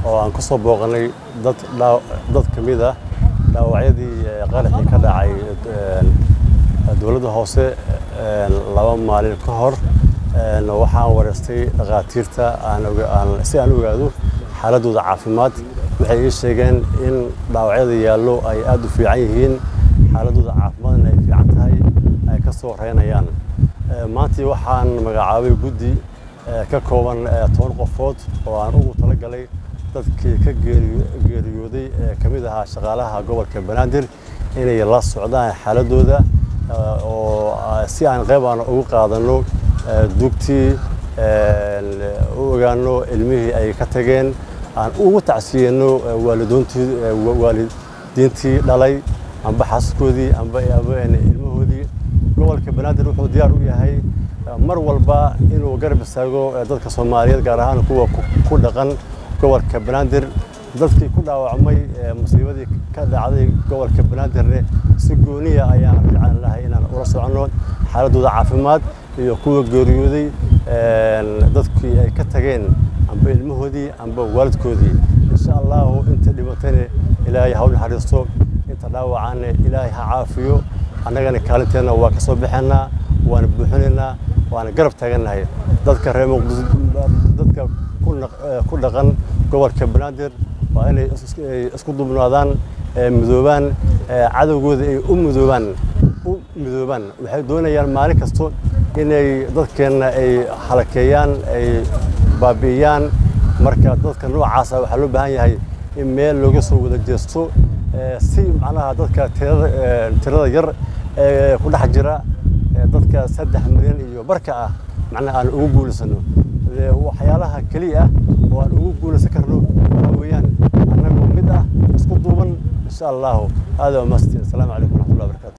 oo aan ku soo booqanay dad dad ka mid ah dhaawacyadii qaraxii ka dhacay dowladda hoose laba maalin ka hor waxaan wareystay dhakhaatiirta si aan ogaado xaaladooda caafimaad waxay ii sheegeen in dhaawacyada yaallo ay aad u fiican yihiin xaaladooda caafimaadna ay fiican tahay ay ka soo reynayaan maantii waxaan magacaabay guddi ka kooban toban qofood oo aan ugu talagalay dadkii ka geeriyooday ee ka mid ahaa shaqaalaha gobolka banaadir inay la socdaan xaaladooda oo si aan qayb aan ugu qaadano dugtii u ogaano ilmihii ay ka tageen aan ugu tacsiyeyno waalidiintii dhalay amba xaasaskoodii amba ilmahoodii gobolka banaadir wuxuu diyaar u yahay mar walba inuu garab istaago dadka soomaaliyeed gaar ahaan kuwa ku dhaqan gobolka banaadir dadkii ku dhaawacmay musiibadii ka dhacday gobolka banaadirne si gooniya ayaan fiican lahay inaan ula soconno xaaladooda caafimaad iyo kuwa geeriyooday dadkii ay ka tageen amba ilmahoodii amba waalidkoodii insha allahu inta dhibatayna ilaahay ha u naxariisto inta dhaawacaanna ilaahay ha caafiyo annagana kaalinteenna waa ka soo baxaynaa waana buuxinaynaa waana garab taagannahay dadka reer muqdis dadka ku dhaqan gobolka banaadir waa inay isku dubnaadaan midoobaan cadowgooda ay u midoobaan u midoobaan waxay doonayaan maalin kasto inay dadkeenna ay halakeeyaan ay baabi'iyaan marka dadka noocaasa waxaa loo baahan yahay in meel looga soo wada jeesto si macnaha dadka tirada yar ee ku dhex jira dadka saddex milyan iyo barka ah macnaha aan ugu guulaysano waxyaalaha keliya ah oo aan ugu guulaysan karno waxaa weeyaan annagoo mid ah isku duuban insha allahu aada waa mahadsantiin asalaamu calaykum waraxmatullahi wabarakatu